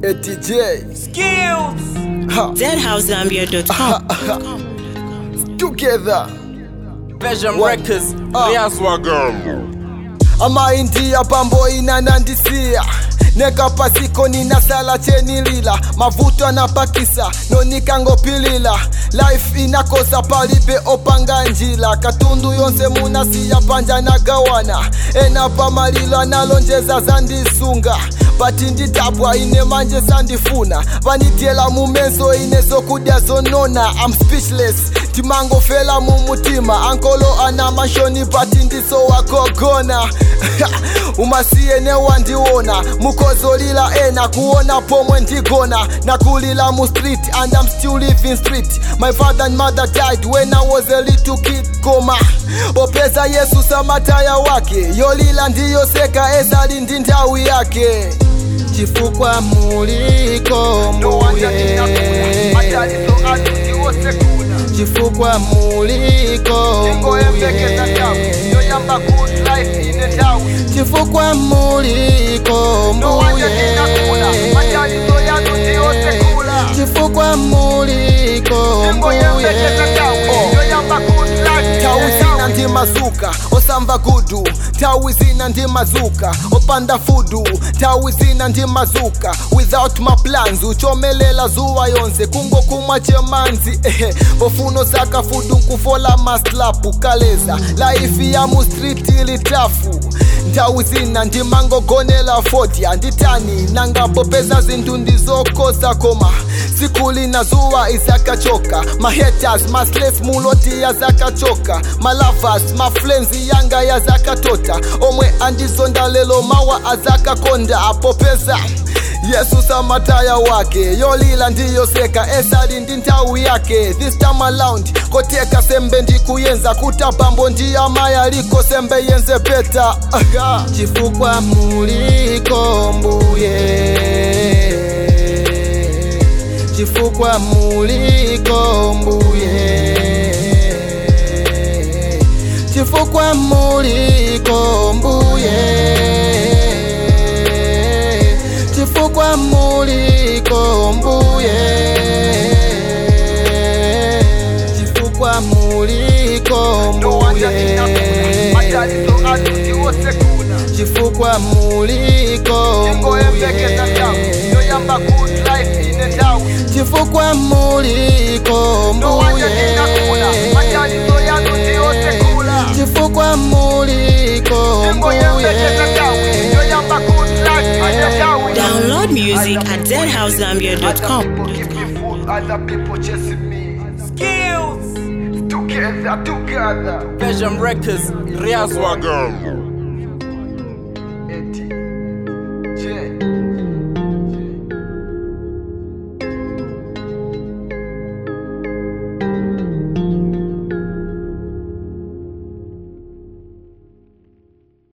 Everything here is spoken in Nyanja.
a DJ. Skills. Ha, ZHouseZambia.com. together. Belgium What? Records. Ah. Riaz Wagambo. amaindia pambo inanandisia nekapasiko ninasala chenilila mavuto anapakisa nonikangopilila life inakosa palibe opanga njila katundu yonse munasiya panja nagawana enapa malilo analonjeza zandisunga pati nditapwa ine manje sandifuna vanityela mumenso ine zokudya zonona am speechless timangofela mumutima ankolo ana mashoni pati ndiso wakogona umasiye newandiona mukozolila ena kuona pomwe ndigona nakulila mu street and I'm still living street my father and mother died when I was a little kid koma popeza yesu samataya wake yolila ndiyoseka esali ndi nthawi yake chifukwa muliko mbuye chifukwa muliko mbuye chifukwa muliko mbuye chifukwa muliko mbuye tawi zina ndi mazuka osamba gudu tawi zina ndi mazuka opanda fudu tawi zina ndi mazuka without my plans uchomelela zuwa yonse kungokumwa chemanzi ehe pofuno saka fudu nkufola maslapu kaleza laifi ya mu street ili tafu nthawi zina ndimangogonela foti anditani nangapopeza zinthu ndizokosa koma siku lina zuwa izakachoka mahaters masles muloti yazakachoka malavas maflenzi yanga yazakatota omwe andizonda lelo mawa azakakonda apopeza yesu samataya wake yolila ndiyoseka esali ndi nthawi yake this time around koteka sembe ndikuyenza kutabambo ndiyamaya liko sembe yenze peta Aha. chifukwa muliko mbuye chifukwa muliko mbuye chifukwa muliko mbuye chifukwa muliko mbuye chifukwa muliko mbuye chifukwa muliko mbuye chifukwa muliko mbuye chifukwa muliko mbuye Download music at ZHouseZambia.com. Other people chasing me. Skills. Together, together. Belgium Records. Riaz Wagambo.